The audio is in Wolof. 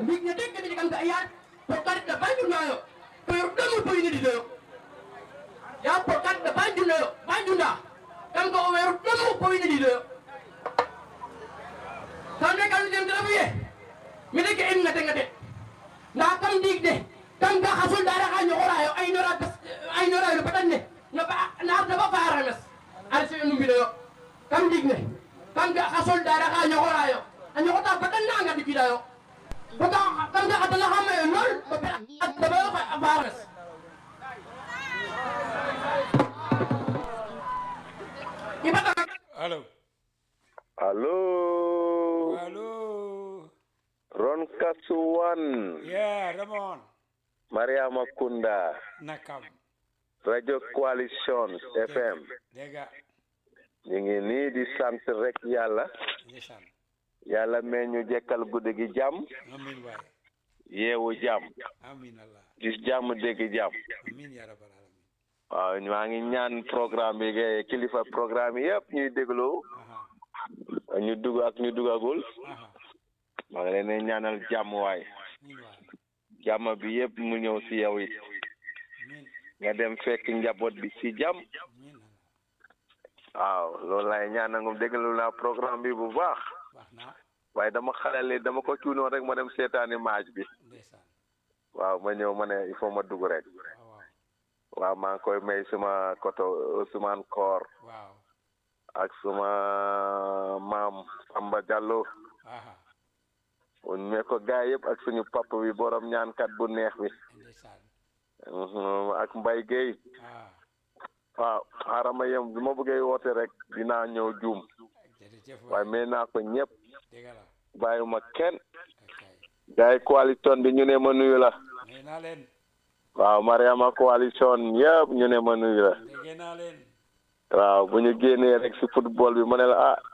mbigna de kene jegam ga yar to karit na banjunayo to yor ɗomu poyinididoyo ya po karit na banjunayo banjunda kam ga o wer ɗomu poyinididoyo kamne kam dem dara buye mine ke en ngate ngate nda kam ndig de kam ga xasul dara xa ñoxorayo ay nora bes ay nora yo patan ne na ba na na ba faara mes ar se nu mbido yo kam ndig ne kam ga xasul dara xa ñoxorayo a ñoxota patan na nga dikida yo ko ga kam ga xatala xa mayo lol ba pe ba ba fa faara mes ibata allo Allo, allo Ron Kasuwan, yeah Ramon Mariama Kunda, nakam Radio Coalition FM. dégga ñu ngi nii di sant rek yàlla ndeysaan yàlla mee ñu jekkal guddi gi jàmm amin waay yeewu jàmm amin allah gis jàmm dégg jàmm amin ya rabbal alamin waaw maa ngi ñaan programme yi ngay kilifa programme yi yëpp ñuy déglu aha ñu dugg ak ñu duggagul aha maa ngi leen di ñaanal jàmm waay amin waay jàmm bi yëpp mu ñëw si yow it amin nga dem fekk njaboot bi si jàmm amin allah waaw loolu laay ñaan nangum déglu naa programme bi bu baax baax na waaye dama xalale dama ko cuunoon rek ma dem seetaani maaj bi ndeysaan waaw ma ñëw ma ne il faut ma dugg rek waaw waaw waaw maa ngi koy may suma koto Ousmane Koor waaw ak suma maam Samba Diallo aha un me ko gaay yëpp ak suñu papa bi borom ñaankat bu neex bi ndeysaan Mhm, ak Mbay Guèye ah waaw xaaral ma yem bi ma bëggee woote rek dinaa ñëw juum jërëjëf waaye waay may naa ko ñëpp dégga la bàyyiwuma kenn akay gaay coalition bi ñu ne ma nuyu la may naa leen waaw Mariama coalition yëpp ñu ne ma nuyu la déggee naa leen waaw bu ñu génnee rek si football bi ma ne la ah